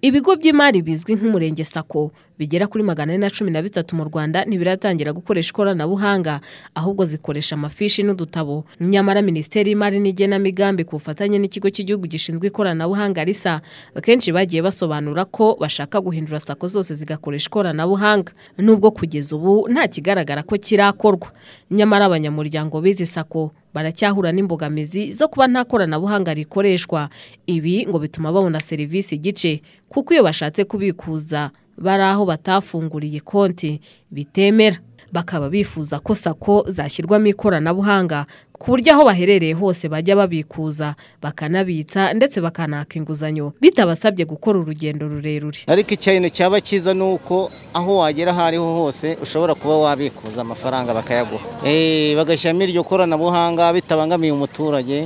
Ibigo by'imari bizwi nk'Umurenge Sacco bigera kuri magana ane na cumi na bitatu mu Rwanda ntibiratangira gukoresha ikoranabuhanga ahubwo zikoresha amafishi n'udutabo. Nyamara Minisiteri y'Imari n'Igenamigambi ku bufatanye n'Ikigo cy'Igihugu gishinzwe Ikoranabuhanga RISA akenshi bagiye basobanura ko bashaka guhindura Sacco zose zigakoresha ikoranabuhanga nubwo kugeza ubu nta kigaragara ko kirakorwa. Nyamara abanyamuryango b'izi Sacco baracyahura n'imbogamizi zo kuba nta koranabuhanga rikoreshwa. Ibi ngo bituma babona serivisi igice kuko iyo bashatse kubikuza bari aho batafunguriye konti bitemera. Bakaba bifuza ko Sacco zashyirwamo ikoranabuhanga ku buryo aho baherereye hose bajya babikuza bakanabitsa ndetse bakanaka inguzanyo bitabasabye gukora urugendo rurerure. ariko ikintu cyaba cyiza ni uko aho wagera aho ariho hose ushobora kuba wabikuza amafaranga bakayaguha Eh, bagashyiramo iryo koranabuhanga bitabangamiye umuturage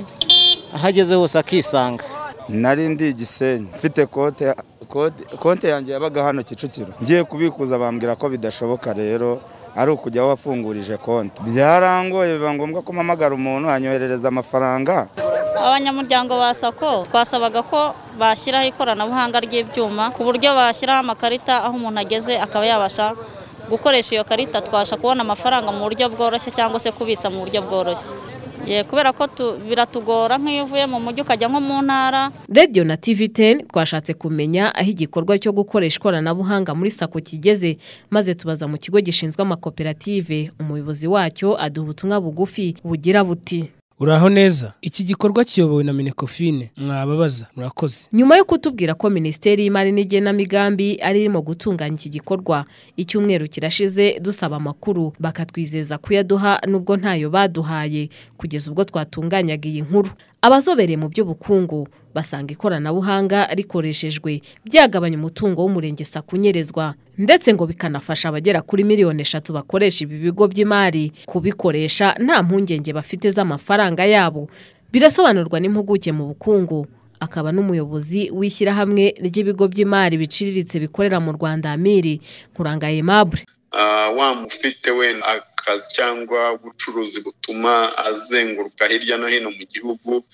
ahageze hose akisanga nari ndi igisenyi mfite konte konte- konte yanjye yabaga hano kicukiro ngiye kubikuza bambwira ko bidashoboka rero ari ukujya aho wafungurije konti byarangoye biba ngombwa ko mpamagara umuntu anyoherereza amafaranga abanyamuryango ba sako twasabaga ko bashyiraho ikoranabuhanga ry'ibyuma ku buryo bashyiraho amakarita aho umuntu ageze akaba yabasha gukoresha iyo karita twasha kubona amafaranga mu buryo bworoshye cyangwa se kubitsa mu buryo bworoshye Ye, kubera ko tu- biratugora nk'iyo uvuye mu mujyi ukajya nko mu ntara Radio na TV10 twashatse kumenya aho igikorwa cyo gukoresha ikoranabuhanga muri Sacco kigeze maze tubaza mu kigo gishinzwe amakoperative umuyobozi wacyo aduha ubutumwa bugufi bugira buti Uraho neza. Iki gikorwa kiyobowe na Minecofine. Mwababaza. Murakoze. nyuma yo kutubwira ko Minisiteri y'Imari n'Igenamigambi ari irimo gutunganya iki gikorwa icyumweru kirashize dusaba amakuru bakatwizeza kuyaduha nubwo ntayo baduhaye kugeza ubwo twatunganyaga iyi nkuru abazobereye mu by'ubukungu basanga ikoranabuhanga rikoreshejwe byagabanya umutungo w'umurenge Sacco unyerezwa ndetse ngo bikanafasha abagera kuri miliyoni eshatu bakoresha ibi bigo by'imari kubikoresha nta mpungenge bafite z'amafaranga yabo birasobanurwa n'impuguke mu bukungu akaba n'umuyobozi w'ishyirahamwe ry'ibigo by'imari biciriritse bikorera mu Rwanda Amiri Nkurangaye Mabure Ah, wa mufite we akazi cyangwa ubucuruzi butuma azenguruka hirya no hino mu gihugu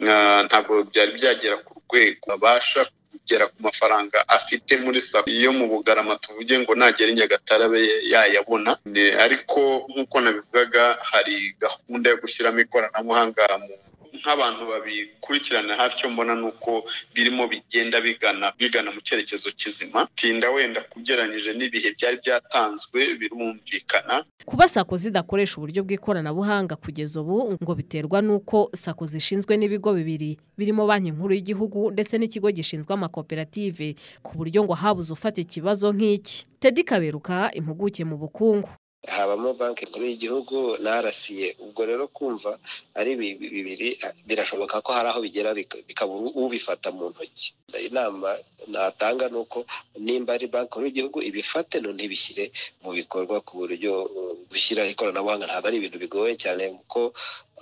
ah, ntabwo byari byagera ku rwego abasha kugera ku mafaranga afite muri sacco iyo mu bugarama tuvuge ngo nagera i nyagatare abe yayabona Ne- ariko nk'uko nabivugaga hari gahunda yo gushyiramo ikoranabuhanga mu nk'abantu babikurikirana hafi icyo mbona ni uko birimo bigenda bigana bigana mu cyerekezo kizima tinda wenda kugereranyije n'ibihe byari byatanzwe birumvikana kuba sako zidakoresha uburyo bw'ikoranabuhanga kugeza ubu ngo biterwa n'uko sako zishinzwe n'ibigo bibiri birimo banki nkuru y'igihugu ndetse n'ikigo gishinzwe amakoperative ku buryo ngo habuze ufata ikibazo nk'iki Teddy Kaberuka impuguke mu bukungu habamo banki nkuru y'igihugu na rca ubwo rero kumva ari bi- bibiri a- birashoboka ko hari aho bigera bika- bikabura ubifata mu ntoki inama natanga ni uko nimba ari banki nkuru y'igihugu ibifate none ibishyire mu bikorwa ku buryo uh, gushyiraho ikoranabuhanga ntabwo ari ibintu bigoye cyane kuko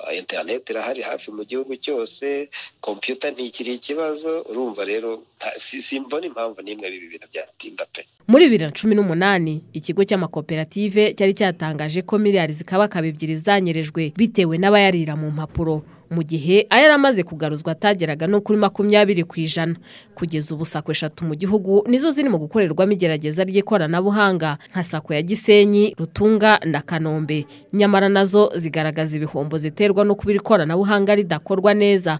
uh, interineti irahari hafi mu gihugu cyose kompiyuta ntikiri ikibazo urumva rero nta- si- simbona impamvu n'imwe ibi bintu byatinda pe Muri bibiri na cumi n'umunani, ikigo cy'amakoperative cyari cyatangije ko miliyari zikabakaba ebyiri zanyerejwe bitewe n'abayarira mu mpapuro, mu gihe ayari amaze kugaruzwa atageraga no kuri makumyabiri ku ijana. Kugeza ubu Sacco eshatu mu gihugu nizo ziri mu gukorerwamo igerageza ry'ikoranabuhanga nka Sacco ya Gisenyi, Rutunga na Kanombe. Nyamara nazo zigaragaza ibihombo ziterwa no kuba iri koranabuhanga ridakorwa neza.